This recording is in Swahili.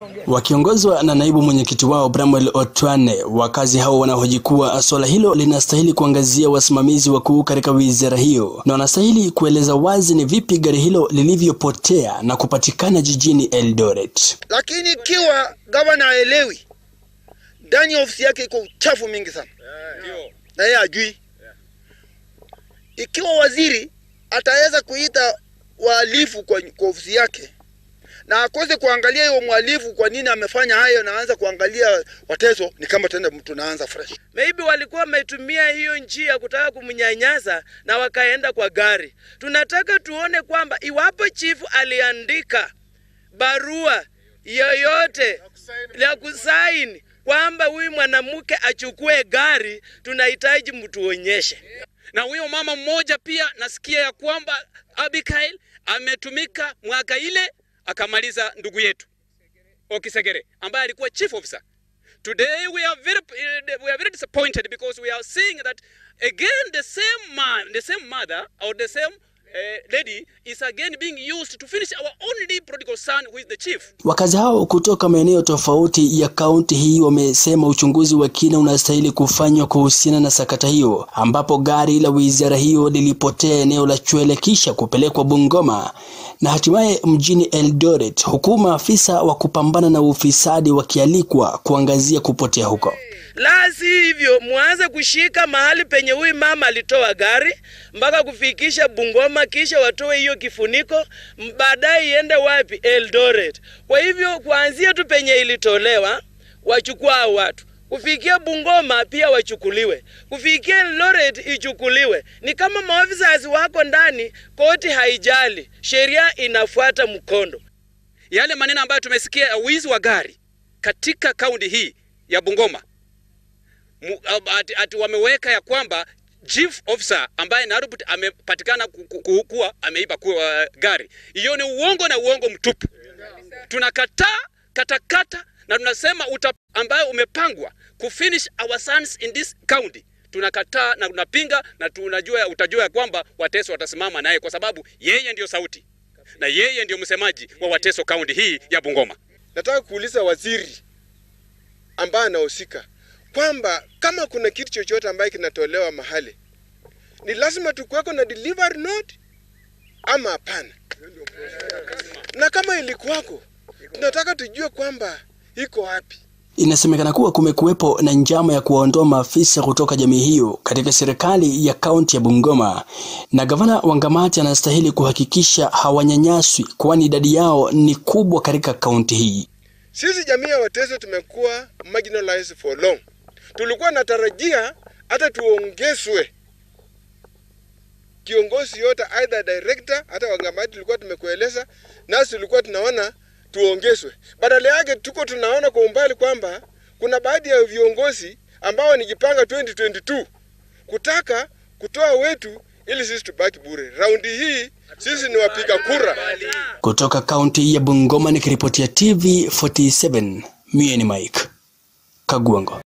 Wakiongozwa na naibu mwenyekiti wao Bramwel Otwane, wakazi hao wanahoji kuwa suala hilo linastahili kuangazia wasimamizi wakuu katika wizara hiyo na wanastahili kueleza wazi ni vipi gari hilo lilivyopotea na kupatikana jijini Eldoret. Lakini ikiwa gavana haelewi, ndani ya ofisi yake iko uchafu mingi sana na yeye ajui. Ikiwa waziri ataweza kuita wahalifu kwa, kwa ofisi yake na akose kuangalia hiyo mhalifu kwa nini amefanya hayo, na anza kuangalia Wateso, ni kama tena mtu naanza fresh. Maybe walikuwa wametumia hiyo njia kutaka kumnyanyasa na wakaenda kwa gari. Tunataka tuone kwamba iwapo chifu aliandika barua yoyote ya kusaini kwamba huyu mwanamke achukue gari, tunahitaji mtuonyeshe. Na huyo mama mmoja pia nasikia ya kwamba Abigail ametumika mwaka ile akamaliza ndugu yetu Okisegere ambaye alikuwa chief officer. Today we are very we are very disappointed because we are seeing that again the same man, the same mother or the same uh, lady is again being used to finish our only prodigal son who is the chief. Wakazi hao kutoka maeneo tofauti ya kaunti hii wamesema uchunguzi wa kina unastahili kufanywa kuhusiana na sakata hiyo, ambapo gari la wizara hiyo lilipotea eneo la Chwele kisha kupelekwa Bungoma na hatimaye mjini Eldoret, huku maafisa wa kupambana na ufisadi wakialikwa kuangazia kupotea huko. La si hivyo, mwanze kushika mahali penye huyu mama alitoa gari mpaka kufikisha Bungoma, kisha watoe hiyo kifuniko, baadaye iende wapi? Eldoret. Kwa hivyo kuanzia tu penye ilitolewa, wachukua hao watu kufikia Bungoma pia wachukuliwe, kufikia Eldoret ichukuliwe. Ni kama maofisa wako ndani, koti haijali, sheria inafuata mkondo. Yale maneno ambayo tumesikia ya wizi wa gari katika kaunti hii ya Bungoma ati, ati wameweka ya kwamba chief officer ambaye Narubut amepatikana kuwa ameiba kuwa gari. Hiyo ni uongo na uongo mtupu. Tunakataa katakata na tunasema uta ambayo umepangwa kufinish our sons in this county tunakataa na tunapinga, na tunajua utajua kwamba Wateso watasimama naye kwa sababu yeye ndiyo sauti na yeye ndiyo msemaji wa Wateso kaunti hii ya Bungoma. Nataka kuuliza waziri ambaye anahusika kwamba kama kuna kitu chochote ambaye kinatolewa mahali ni lazima tukuweko na delivery note ama hapana? Na kama ilikuwako, tunataka tujue kwamba iko wapi. Inasemekana kuwa kumekuwepo na njama ya kuwaondoa maafisa kutoka jamii hiyo katika serikali ya kaunti ya Bungoma, na gavana Wangamati anastahili kuhakikisha hawanyanyaswi, kwani idadi yao ni kubwa katika kaunti hii. Sisi jamii ya Wateso tumekuwa marginalized for long. Tulikuwa natarajia hata tuongezwe kiongozi yote, either director, hata Wangamati tulikuwa tumekueleza, nasi tulikuwa tunaona tuongezwe. Badala yake tuko tunaona kwa umbali kwamba kuna baadhi ya viongozi ambao wanijipanga 2022 kutaka kutoa wetu ili sisi tubaki bure. Raundi hii sisi ni wapiga kura. Kutoka kaunti ya Bungoma nikiripotia TV 47, mie ni Mike Kagwango.